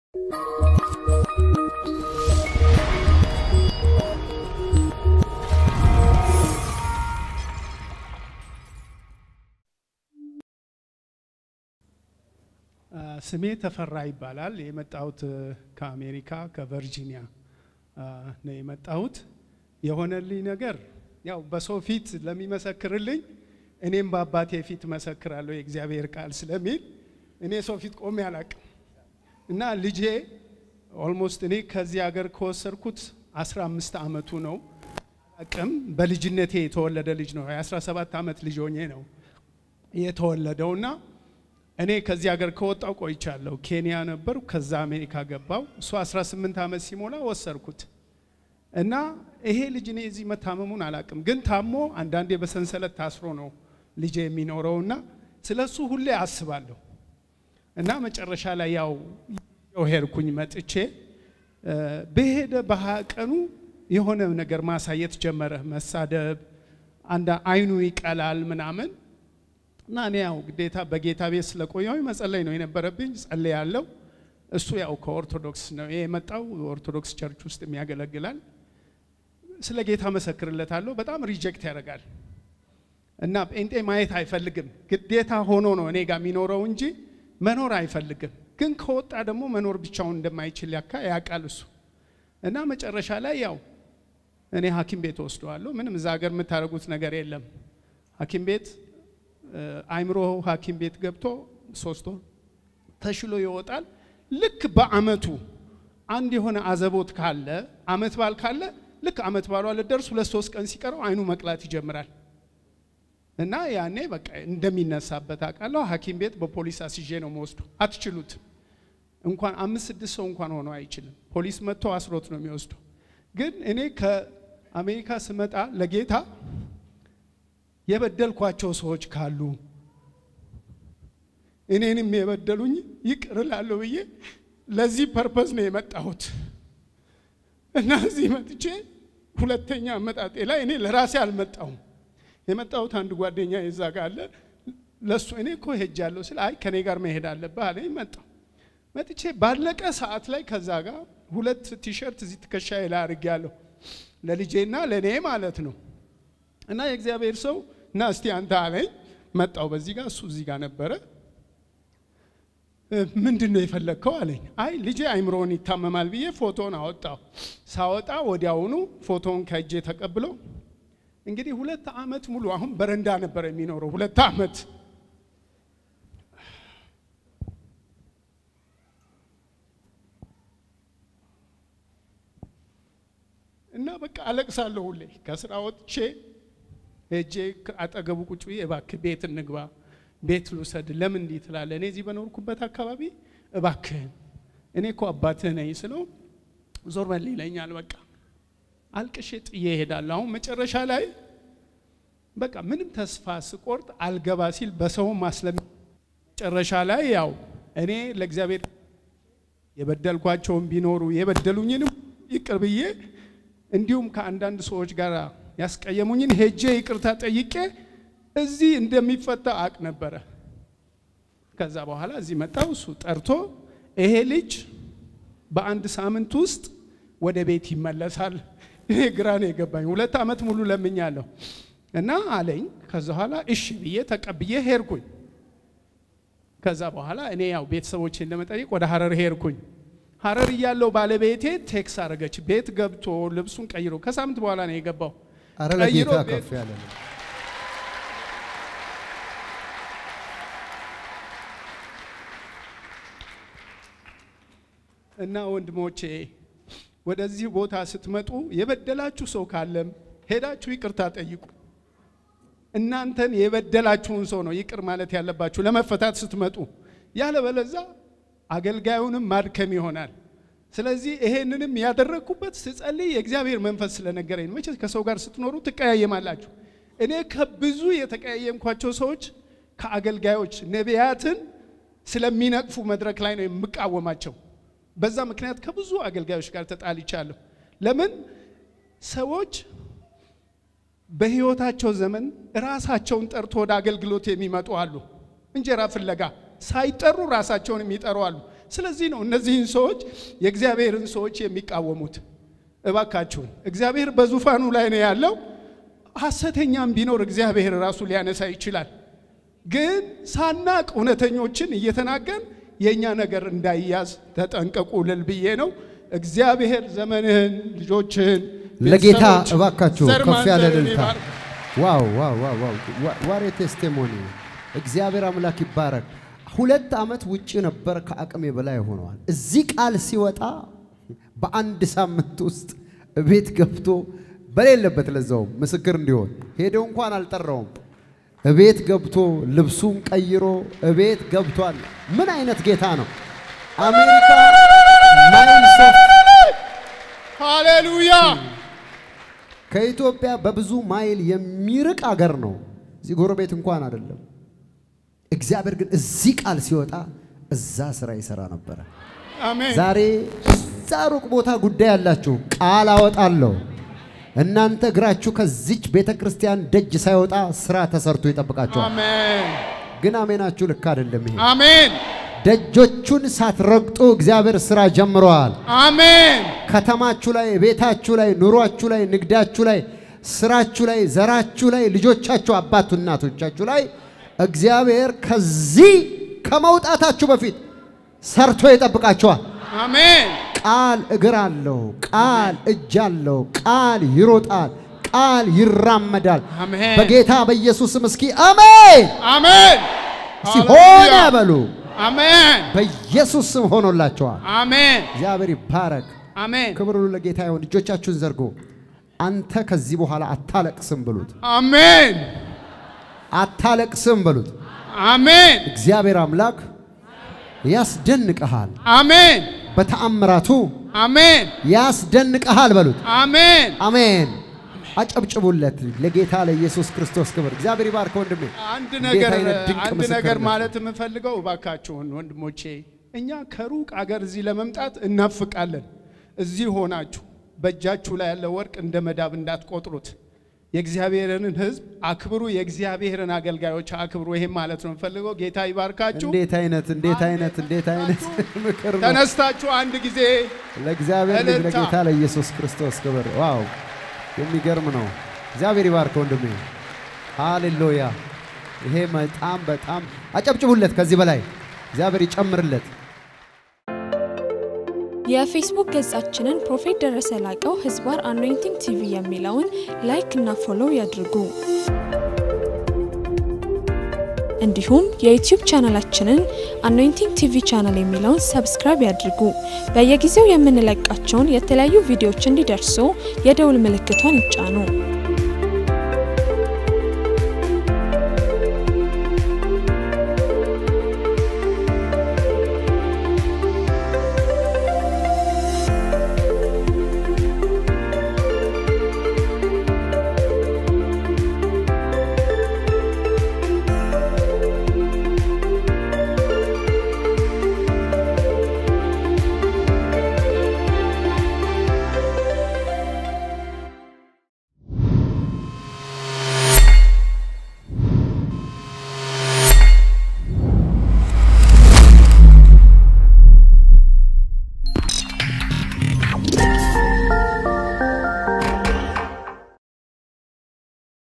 ስሜ ተፈራ ይባላል። የመጣሁት ከአሜሪካ ከቨርጂኒያ ነው የመጣሁት። የሆነልኝ ነገር ያው በሰው ፊት ለሚመሰክርልኝ እኔም በአባቴ ፊት መሰክራለሁ የእግዚአብሔር ቃል ስለሚል እኔ ሰው ፊት ቆሜ አላቅም እና ልጄ ኦልሞስት እኔ ከዚህ ሀገር ከወሰድኩት 15 ዓመቱ ነው። አቅም በልጅነቴ የተወለደ ልጅ ነው። የ17 ዓመት ልጅ ሆኜ ነው የተወለደው እና እኔ ከዚህ ሀገር ከወጣው ቆይቻለሁ። ኬንያ ነበሩ፣ ከዛ አሜሪካ ገባው። እሱ 18 ዓመት ሲሞላ ወሰድኩት እና ይሄ ልጅ እኔ እዚህ መታመሙን አላቅም፣ ግን ታሞ አንዳንዴ በሰንሰለት ታስሮ ነው ልጄ የሚኖረውና ስለ እሱ ሁሌ አስባለሁ እና መጨረሻ ላይ ያው ሄድኩኝ መጥቼ በሄደ በሀያ ቀኑ የሆነ ነገር ማሳየት ጀመረ፣ መሳደብ፣ አንድ አይኑ ይቀላል ምናምን እና እኔ ያው ግዴታ በጌታ ቤት ስለቆየሁኝ መጸለይ ነው የነበረብኝ። ጸለይ ያለው እሱ ያው ከኦርቶዶክስ ነው የመጣው ኦርቶዶክስ ቸርች ውስጥ የሚያገለግላል። ስለ ጌታ መሰክርለታለሁ። በጣም ሪጀክት ያደርጋል እና ጴንጤ ማየት አይፈልግም። ግዴታ ሆኖ ነው እኔ ጋር የሚኖረው እንጂ መኖር አይፈልግም። ግን ከወጣ ደግሞ መኖር ብቻውን እንደማይችል ያካ ያውቃል እሱ እና መጨረሻ ላይ ያው እኔ ሐኪም ቤት ወስደዋለሁ። ምንም እዛ ሀገር የምታደርጉት ነገር የለም። ሐኪም ቤት አይምሮ ሐኪም ቤት ገብቶ ሶስት ወር ተሽሎ ይወጣል። ልክ በአመቱ አንድ የሆነ አዘቦት ካለ አመት ባል ካለ ልክ አመት ባሏ ልደርስ ሁለት ሶስት ቀን ሲቀረው አይኑ መቅላት ይጀምራል። እና ያኔ በቃ እንደሚነሳበት አውቃለሁ። ሐኪም ቤት በፖሊስ አስይዤ ነው መወስዱ። አትችሉትም። እንኳን አምስት ስድስት ሰው እንኳን ሆኖ አይችልም። ፖሊስ መጥቶ አስሮት ነው የሚወስደው። ግን እኔ ከአሜሪካ ስመጣ ለጌታ የበደልኳቸው ሰዎች ካሉ እኔንም የበደሉኝ ይቅር እላለሁ ብዬ ለዚህ ፐርፐዝ ነው የመጣሁት እና እዚህ መጥቼ ሁለተኛ አመጣጤ ላይ እኔ ለራሴ አልመጣሁም። የመጣሁት አንድ ጓደኛ የዛ ጋር አለ። ለሱ እኔ እኮ ሄጃለሁ ስለ አይ ከኔ ጋር መሄድ አለብህ አለኝ። መጣሁ። መጥቼ ባለቀ ሰዓት ላይ ከዛ ጋር ሁለት ቲሸርት እዚህ ትከሻዬ ላይ አድርጌያለሁ ለልጄና ለእኔ ማለት ነው። እና የእግዚአብሔር ሰው እና እስቲ አንተ አለኝ። መጣው በዚህ ጋር እሱ እዚህ ጋር ነበረ። ምንድን ነው የፈለግከው አለኝ። አይ ልጄ አይምሮውን ይታመማል ብዬ ፎቶን አወጣው። ሳወጣ ወዲያውኑ ፎቶውን ከእጄ ተቀብሎ እንግዲህ ሁለት ዓመት ሙሉ አሁን በረንዳ ነበር የሚኖረው ሁለት ዓመት እና በቃ አለቅሳለሁ ሁሌ ከስራ ወጥቼ ሄጄ አጠገቡ ቁጭ ብዬ እባክህ ቤት እንግባ፣ ቤት ልውሰድ። ለምን እንዲህ ትላለህ? እኔ እዚህ በኖርኩበት አካባቢ እባክህን፣ እኔ እኮ አባትህ ነኝ ስለው ዞር በል ይለኛል። በቃ አልቅሼ ጥዬ እሄዳለሁ። አሁን መጨረሻ ላይ በቃ ምንም ተስፋ ስቆርጥ አልገባ ሲል በሰው ማስለም መጨረሻ ላይ ያው እኔ ለእግዚአብሔር የበደልኳቸውን ቢኖሩ የበደሉኝንም ይቅር ብዬ እንዲሁም ከአንዳንድ ሰዎች ጋር ያስቀየሙኝን ሄጄ ይቅርታ ጠይቄ እዚህ እንደሚፈታ አቅ ነበረ። ከዛ በኋላ እዚህ መጣው። እሱ ጠርቶ ይሄ ልጅ በአንድ ሳምንት ውስጥ ወደ ቤት ይመለሳል። ይሄ ግራ ነው የገባኝ። ሁለት ዓመት ሙሉ ለምኛለሁ እና አለኝ። ከዛ በኋላ እሺ ብዬ ተቀብዬ ሄድኩኝ። ከዛ በኋላ እኔ ያው ቤተሰቦቼን ለመጠየቅ ወደ ሀረር ሄድኩኝ። ሀረር እያለው ባለቤቴ ቴክስ አረገች። ቤት ገብቶ ልብሱን ቀይሮ ከሳምንት በኋላ ነው የገባው። አረ ለጌታ ከፍ ያለ ነው። እና ወንድሞቼ ወደዚህ ቦታ ስትመጡ የበደላችሁ ሰው ካለም ሄዳችሁ ይቅርታ ጠይቁ። እናንተን የበደላችሁን ሰው ነው ይቅር ማለት ያለባችሁ ለመፈታት ስትመጡ። ያለበለዛ አገልጋዩንም ማድከም ይሆናል። ስለዚህ ይሄንንም ያደረግኩበት ስጸልይ የእግዚአብሔር መንፈስ ስለነገረኝ ነው። መቼስ ከሰው ጋር ስትኖሩ ትቀያየማላችሁ። እኔ ከብዙ የተቀያየምኳቸው ሰዎች ከአገልጋዮች ነቢያትን ስለሚነቅፉ መድረክ ላይ ነው የምቃወማቸው። በዛ ምክንያት ከብዙ አገልጋዮች ጋር ተጣልቻለሁ። ለምን ሰዎች በህይወታቸው ዘመን ራሳቸውን ጠርቶ ወደ አገልግሎት የሚመጡ አሉ። እንጀራ ፍለጋ ሳይጠሩ ራሳቸውን የሚጠሩ አሉ። ስለዚህ ነው እነዚህን ሰዎች የእግዚአብሔርን ሰዎች የሚቃወሙት። እባካችሁን እግዚአብሔር በዙፋኑ ላይ ነው ያለው። ሐሰተኛም ቢኖር እግዚአብሔር ራሱ ሊያነሳ ይችላል። ግን ሳናቅ እውነተኞችን እየተናገን የእኛ ነገር እንዳይያዝ ተጠንቀቁ ልል ብዬ ነው። እግዚአብሔር ዘመንህን፣ ልጆችህን፣ ለጌታ ቤተሰቦች፣ እባካችሁ ዘር ከፍ ያለ ማንዘርን እልልታ። ይባርክ። ዋው ዋው ዋው ዋው ዋሬ ቴስቲሞኒ እግዚአብሔር አምላክ ይባረክ። ሁለት ዓመት ውጭ ነበር፣ ከአቅሜ በላይ ሆነዋል። እዚህ ቃል ሲወጣ በአንድ ሳምንት ውስጥ ቤት ገብቶ በሌለበት ለዛውም ምስክር እንዲሆን ሄደው እንኳን አልጠራውም። እቤት ገብቶ ልብሱን ቀይሮ እቤት ገብቷል። ምን አይነት ጌታ ነው! አሜሪካ ማይልስ ኦፍ ሃሌሉያ ከኢትዮጵያ በብዙ ማይል የሚርቅ አገር ነው። እዚህ ጎረቤት እንኳን አይደለም። እግዚአብሔር ግን እዚህ ቃል ሲወጣ እዛ ስራ ይሰራ ነበረ። አሜን ዛሬ እዛ ሩቅ ቦታ ጉዳይ ያላችሁ ቃል አወጣለሁ። እናንተ እግራችሁ ከዚች ቤተ ክርስቲያን ደጅ ሳይወጣ ስራ ተሰርቶ ይጠብቃችኋል። አሜን ግን አሜናችሁ ልክ አይደለም። ይሄ አሜን ደጆቹን ሳትረግጡ እግዚአብሔር ስራ ጀምረዋል። አሜን ከተማችሁ ላይ፣ ቤታችሁ ላይ፣ ኑሯችሁ ላይ፣ ንግዳችሁ ላይ፣ ስራችሁ ላይ፣ ዘራችሁ ላይ፣ ልጆቻችሁ፣ አባቱ እናቶቻችሁ ላይ እግዚአብሔር ከዚህ ከመውጣታችሁ በፊት ሰርቶ ይጠብቃችኋል። አሜን ቃል እግር አለው፣ ቃል እጅ አለው፣ ቃል ይሮጣል፣ ቃል ይራመዳል። አሜን በጌታ በኢየሱስም እስኪ አሜን አሜን እስኪ ሆነ ሃሌሉያ። በሉ። አሜን በኢየሱስ ስም ሆኖላቸዋል። አሜን እግዚአብሔር ይባረክ። አሜን ክብር ሁሉ ለጌታ ይሁን። እጆቻችሁን ዘርጎ አንተ ከዚህ በኋላ አታለቅስም በሉት። አሜን አታለቅስም በሉት። አሜን እግዚአብሔር አምላክ ያስደንቅሃል፣ አሜን በተአምራቱ አሜን ያስደንቅሃል በሉት። አሜን አሜን። አጨብጭቡለት ለጌታ ለኢየሱስ ክርስቶስ ክብር። እግዚአብሔር ይባርክ ወንድሜ። አንድ እንዴት ነገር አይነት ድንቅ አንድ ነገር ምስክርነት ነው። ማለት የምፈልገው እባካችሁን ወንድሞቼ፣ እኛ ከሩቅ አገር እዚህ ለመምጣት እናፍቃለን። እዚህ ሆናችሁ በእጃችሁ ላይ ያለ ወርቅ እንደ መዳብ እንዳትቆጥሩት። የእግዚአብሔርን ሕዝብ አክብሩ፣ የእግዚአብሔርን አገልጋዮች አክብሩ። ይሄም ማለት ነው የምፈልገው። ጌታ ይባርካችሁ። እንዴት አይነት እንዴት አይነት እንዴት አይነት ምክር ነው። ተነስታችሁ አንድ ጊዜ ለእግዚአብሔር ልጅ እልልታ። ለጌታ ለኢየሱስ ክርስቶስ ክብር። ዋው የሚገርም ነው። እግዚአብሔር ይባርክ ወንድሜ። ሃሌሉያ። ይሄ በጣም በጣም አጨብጭቡለት። ከዚህ በላይ እግዚአብሔር ይጨምርለት። የፌስቡክ ገጻችንን ፕሮፌት ደረሰ ላቀው ህዝባር አኖይንቲንግ ቲቪ የሚለውን ላይክ እና ፎሎው ያድርጉ። እንዲሁም የዩቲዩብ ቻናላችንን አኖይንቲንግ ቲቪ ቻናል የሚለውን ሰብስክራይብ ያድርጉ። በየጊዜው የምንለቃቸውን የተለያዩ ቪዲዮዎች እንዲደርሱ የደውል ምልክቷን ይጫኑ።